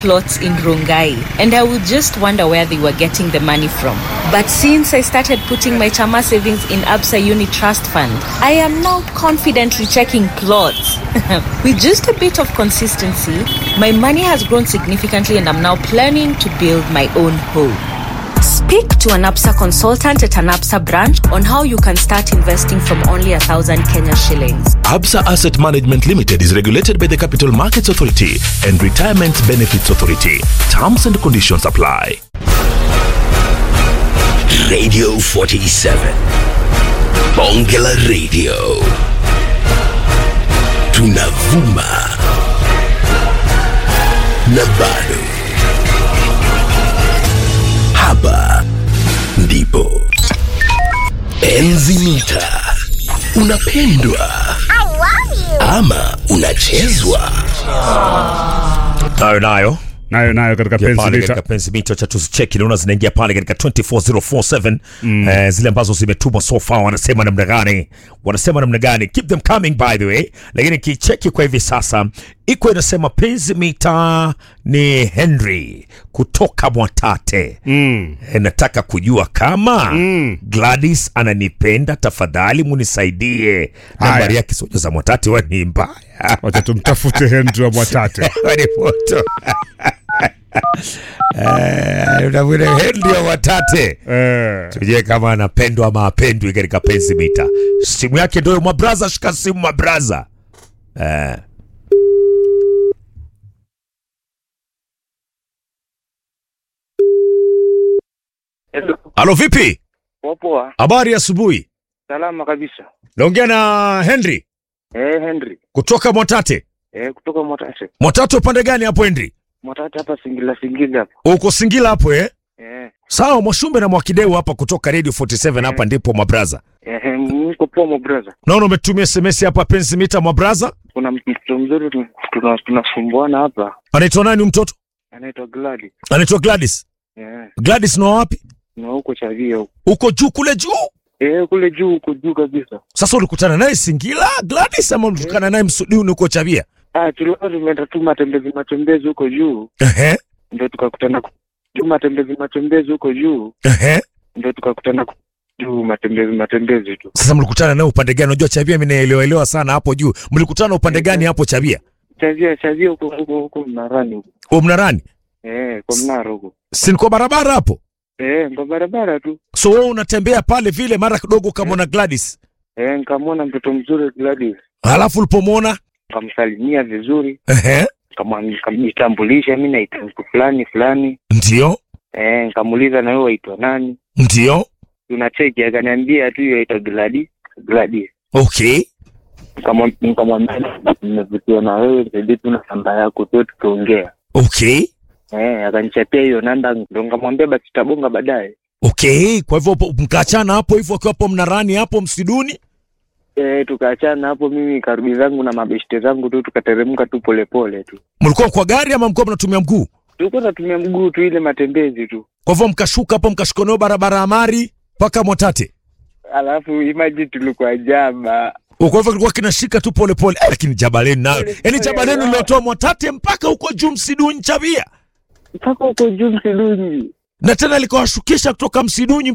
plots in Rongai, and I would just wonder where they were getting the money from. But since I started putting my Chama savings in Absa Uni Trust Fund, I am now confidently checking plots. With just a bit of consistency, my money has grown significantly, and I'm now planning to build my own home. Speak to an APSA consultant at an APSA branch on how you can start investing from only a thousand Kenya shillings. Absa Asset Management Limited is regulated by the Capital Markets Authority and Retirement Benefits Authority. Terms and conditions apply. Radio 47. Bongela Radio. Tunavuma. Na bado. Hapa ndipo. Enzi mita. Unapendwa ama unachezwa? nayo nayo nayo nayo katika Ingia penzi pale mita katika penzi mita cha tuzicheki naona zinaingia pale katika 24047 eh, zile ambazo zimetumwa so far wanasema namna gani wanasema namna gani keep them coming by the way lakini kicheki kwa hivi sasa iko inasema penzi mita ni henry kutoka mwatate mm. Eh, nataka kujua kama Mm. gladys ananipenda tafadhali munisaidie nambari Haya. yake soja za mwatate wa ni mbaya wacha tumtafute henry wa mwatate Wani moto. Eh, unamwona Henry wa Watate eh. tujue kama anapendwa ama apendwi katika penzi mita. Simu yake ndio mabraza, shika simu mabraza. Eh. Hello. Alo, vipi? Poa, Habari ya asubuhi. salama kabisa. Naongea na Henry Eh, Henry. kutoka Mwatate. Eh, kutoka Mwatate. Mwatate upande gani hapo Henry? Mwatate hapa Singila Singila hapa. Uko Singila hapo eh? Eh, Sawa, Mwashumbe na Mwakideu hapa kutoka Radio 47 hapa ndipo mabraza. eh, mko poa my brother. Naona umetumia SMS hapa penzi mita mabraza. Kuna mtoto mzuri tu- tuna tunasumbuana hapa. Anaitwa nani huyu mtoto? Anaitwa Gladi. Anaitwa Gladys. Eh, Gladys ni wa wapi? na huko Chavia huko. Uko juu kule juu. Eh, kule juu huko juu kabisa. Sasa ulikutana naye Singila Gladys ama ulikutana naye Msuduni huko Chavia? Ah, tulikuwa tumeenda tu matembezi matembezi huko juu. Ehe. Ndio tukakutana ku- juu matembezi matembezi huko juu. Ehe. Ndio tukakutana ku- juu matembezi matembezi tu. Sasa mlikutana naye upande gani? Unajua Chavia mimi naelewa elewa sana hapo juu. Mlikutana upande gani hapo Chavia? Chavia Chavia huko huko huko Mnarani huko. O Mnarani? Eh, kwa Mnaro huko. Si ni kwa barabara hapo? Eh, kwa barabara tu. So wewe unatembea pale vile mara kidogo ukamwona Gladys. Eh, nikamwona mtoto mzuri Gladys, Halafu ulipomwona nikamsalimia vizuri, ehe, nikamwa- nikamjitambulisha mimi naitwa mtu fulani fulani. ndio Eh, nikamuuliza na wewe waitwa nani? ndio, Tunacheki, akaniambia tu yaitwa Gladys. Gladys. okay. Nikamwa- Nikamwambia nimevutiwa na wewe, nisaidie tu na namba yako tu tukaongea. Okay. Eh, akanichapia hiyo namba, ndo nikamwambia basi tutabonga baadaye. Okay, kwa hivyo po- mkaachana hapo hivyo akiwa hapo Mnarani hapo Msiduni. Eh, tukaachana hapo, mimi nikarudi zangu na mabeshte zangu tu, tukateremka tu polepole tu. Mlikuwa kwa gari ama mlikuwa mnatumia mguu? Tulikuwa tunatumia mguu tu, ile matembezi tu. Kwa hivyo mkashuka hapo mkashuka nayo barabara ya Mari mpaka Mwatate. Alafu imagine tulikuwa jaba Kwa hivyo kilikuwa kinashika tu pole pole. Eh, lakini jabaleni nayo. Pole Yaani pole, jabaleni wow. liliotoa Mwatate mpaka huko juu Msiduni Chavia. mpaka huko juu Msidunyi. Na tena likawashukisha kutoka Msiduni